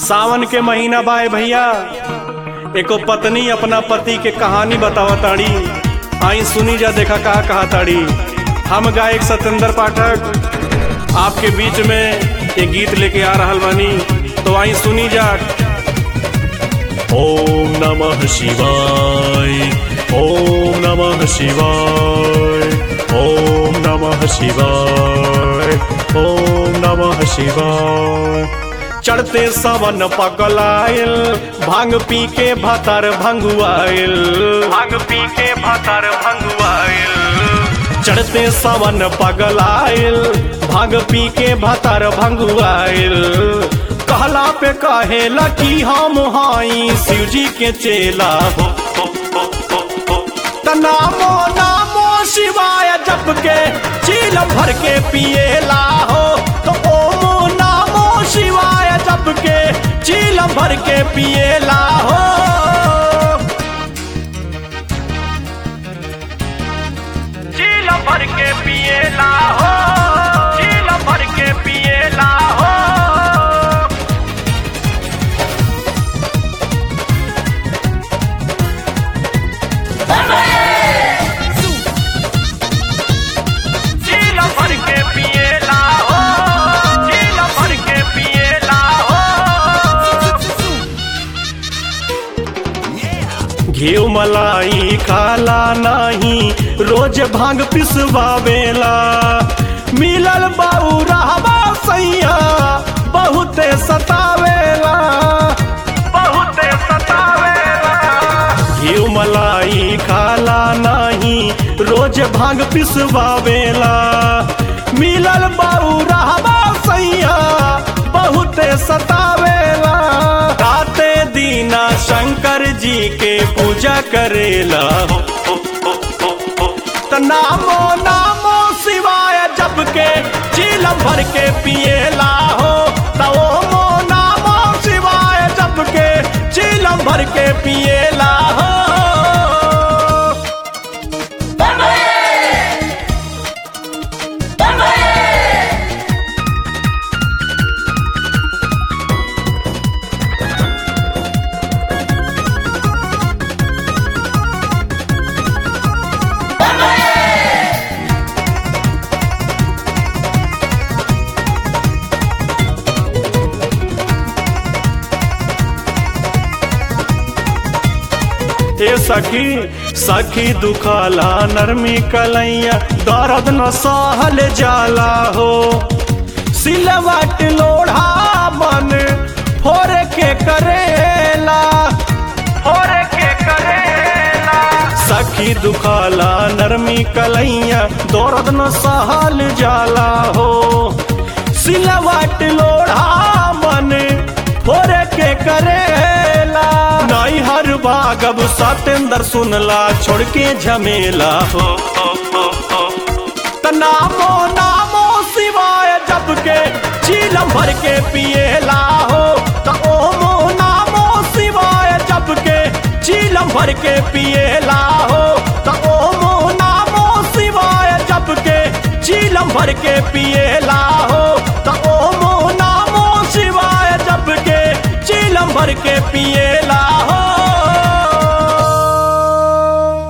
सावन के महीना बाए भैया एको पत्नी अपना पति के कहानी बतावा ताड़ी आई सुनी जा देखा कहा कहा ताड़ी हम गायक सत्येंद्र पाठक आपके बीच में एक गीत लेके आ रहा बानी तो आई सुनी जा ओम नमः शिवाय ओम नमः शिवाय ओम नमः शिवाय ओम नमः शिवाय चढ़ते सवन पकलाइल भांग पी के भतर भंगुआइल भांग पी के भतर भंगुआइल चढ़ते सवन पगलाइल भांग पी के भतर भंगुआइल कहला पे कहेला कि हम हाई शिव जी के चेला हो हो, हो, हो, हो। त नामो नामो शिवाय जप के चील भर के पिएला हो तो ओमो नामो शिवाय जप के चील भर के पिएला हो चील भर के पिएला हो चील भर के पिएला हो चील भर के पिएला हो चील भर के पिएला हो घी मलाई खाला नाही रोज भांग पिसवावेला मिलल बाऊ रहबा सैया बहुते सतावेला बहुते सतावेला घी मलाई खाला नाही रोज भांग पिसवावेला मिलल बाऊ रहबा सैया बहुते सतावेला राते दीना शंकर जी के पूजा करेला हो, हो, हो, हो, हो। त नामो नामो शिवाय जप के चीलम भर के पिएला हो त ओमो नामो शिवाय जप के चीलम भर के पिएला हो हे सखी सखी दुखाला नरमी कलैया दर्द न सहल जाला हो सिलवट लोढ़ा मन फोर के करेला फोर के करेला सखी दुखाला नरमी कलैया दर्द न सहल जाला हो सिलवट लोढ़ा मन फोर के करेला नाई हर बागब सतेंद्र सुनला छोड़ के झमेला हो, हो, हो, हो। त नामो नामो शिवाय जप के चीलम भर के पिएला हो त ओमो नामो शिवाय जप के चीलम भर के पिएला हो त ओमो नामो शिवाय जप के चीलम भर के पिएला हो त ओमो नामो शिवाय जप के चीलम भर के पिएला